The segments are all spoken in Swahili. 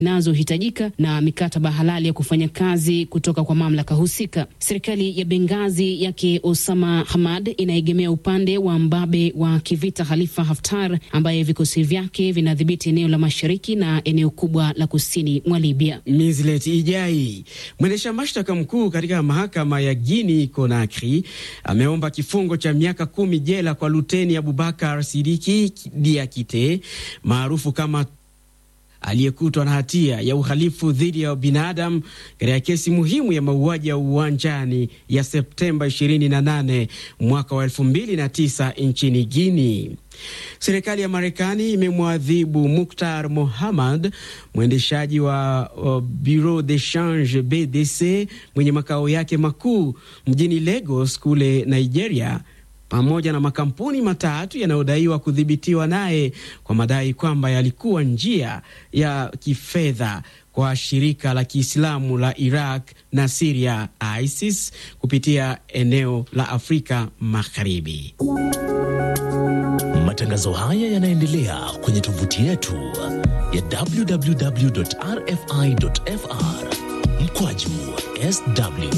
zinazohitajika na mikataba halali ya kufanya kazi kutoka kwa mamlaka husika. Serikali ya Bengazi yake Osama Hamad inaegemea upande wa mbabe wa kivita Khalifa Haftar ambaye vikosi vyake vinadhibiti eneo la mashariki na eneo kubwa la kusini mwa Libya. Mislet Ijai, mwendesha mashtaka mkuu katika mahakama ya Guinea Conakry, ameomba kifungo cha miaka kumi jela kwa Luteni Abubakar Sidiki Diakite maarufu kama aliyekutwa na hatia ya uhalifu dhidi ya binadamu katika kesi muhimu ya mauaji ya uwanjani ya Septemba 28 mwaka wa 2009 nchini Guinea. Serikali ya Marekani imemwadhibu Muktar Mohamad, mwendeshaji wa uh, Bureau de Change BDC mwenye makao yake makuu mjini Lagos kule Nigeria pamoja na makampuni matatu yanayodaiwa kudhibitiwa naye kwa madai kwamba yalikuwa njia ya kifedha kwa shirika la Kiislamu la Iraq na Siria ISIS kupitia eneo la Afrika Magharibi. Matangazo haya yanaendelea kwenye tovuti yetu ya www.rfi.fr mkwaju sw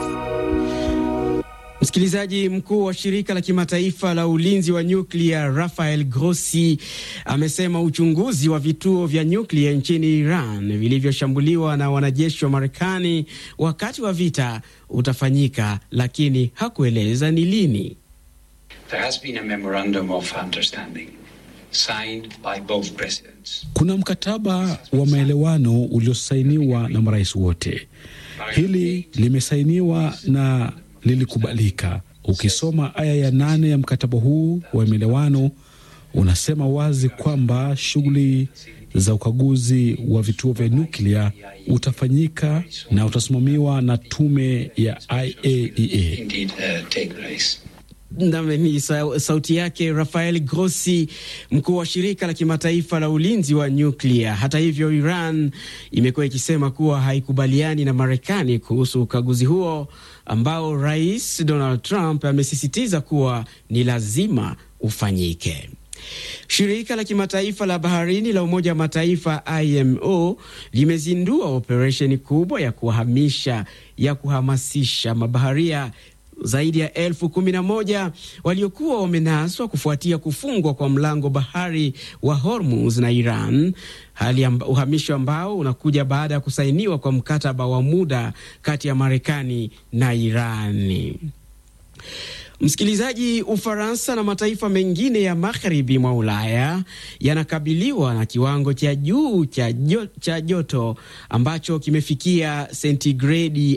Msikilizaji, mkuu wa shirika la kimataifa la ulinzi wa nyuklia Rafael Grossi amesema uchunguzi wa vituo vya nyuklia nchini Iran vilivyoshambuliwa na wanajeshi wa Marekani wakati wa vita utafanyika, lakini hakueleza ni lini. There has been a memorandum of understanding signed by both presidents. Kuna mkataba wa maelewano uliosainiwa na marais wote. Hili limesainiwa na lilikubalika. Ukisoma aya ya nane ya mkataba huu wa maelewano unasema wazi kwamba shughuli za ukaguzi wa vituo vya nyuklia utafanyika na utasimamiwa na tume ya IAEA. Indeed, uh, take place. Ni sauti yake Rafael Grossi, mkuu wa shirika la kimataifa la ulinzi wa nyuklia. Hata hivyo, Iran imekuwa ikisema kuwa haikubaliani na Marekani kuhusu ukaguzi huo ambao Rais Donald Trump amesisitiza kuwa ni lazima ufanyike. Shirika la kimataifa la baharini la Umoja wa Mataifa IMO limezindua operesheni kubwa ya kuhamisha ya kuhamasisha mabaharia zaidi ya elfu kumi na moja waliokuwa wamenaswa kufuatia kufungwa kwa mlango bahari wa Hormuz na Iran, hali amba, uhamisho ambao unakuja baada ya kusainiwa kwa mkataba wa muda kati ya Marekani na Irani. Msikilizaji, Ufaransa na mataifa mengine ya magharibi mwa Ulaya yanakabiliwa na kiwango cha juu cha, jo, cha joto ambacho kimefikia sentigredi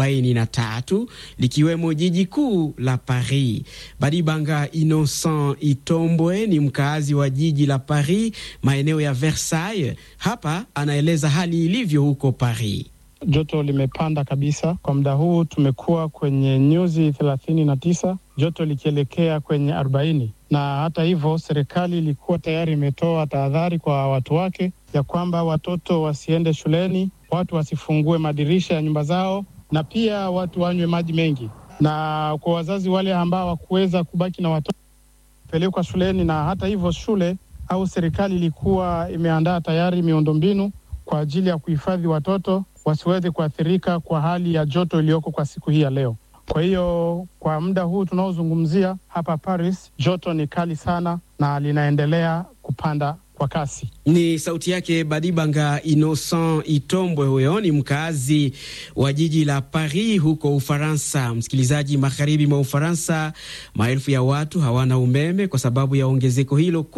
43 likiwemo jiji kuu la Paris. Badibanga Innocent Itombwe ni mkazi wa jiji la Paris, maeneo ya Versailles. Hapa anaeleza hali ilivyo huko Paris. Joto limepanda kabisa kwa muda huu, tumekuwa kwenye nyuzi thelathini na tisa joto likielekea kwenye arobaini na hata hivyo, serikali ilikuwa tayari imetoa tahadhari kwa watu wake ya kwamba watoto wasiende shuleni, watu wasifungue madirisha ya nyumba zao, na pia watu wanywe maji mengi. Na kwa wazazi wale ambao hawakuweza kubaki na watoto pelekwa shuleni, na hata hivyo shule au serikali ilikuwa imeandaa tayari miundombinu kwa ajili ya kuhifadhi watoto wasiweze kuathirika kwa hali ya joto iliyoko kwa siku hii ya leo. Kwa hiyo kwa muda huu tunaozungumzia hapa Paris, joto ni kali sana na linaendelea kupanda kwa kasi. Ni sauti yake Badibanga Innocent Itombwe, huyo ni mkazi wa jiji la Paris huko Ufaransa. Msikilizaji, magharibi mwa Ufaransa, maelfu ya watu hawana umeme kwa sababu ya ongezeko hilo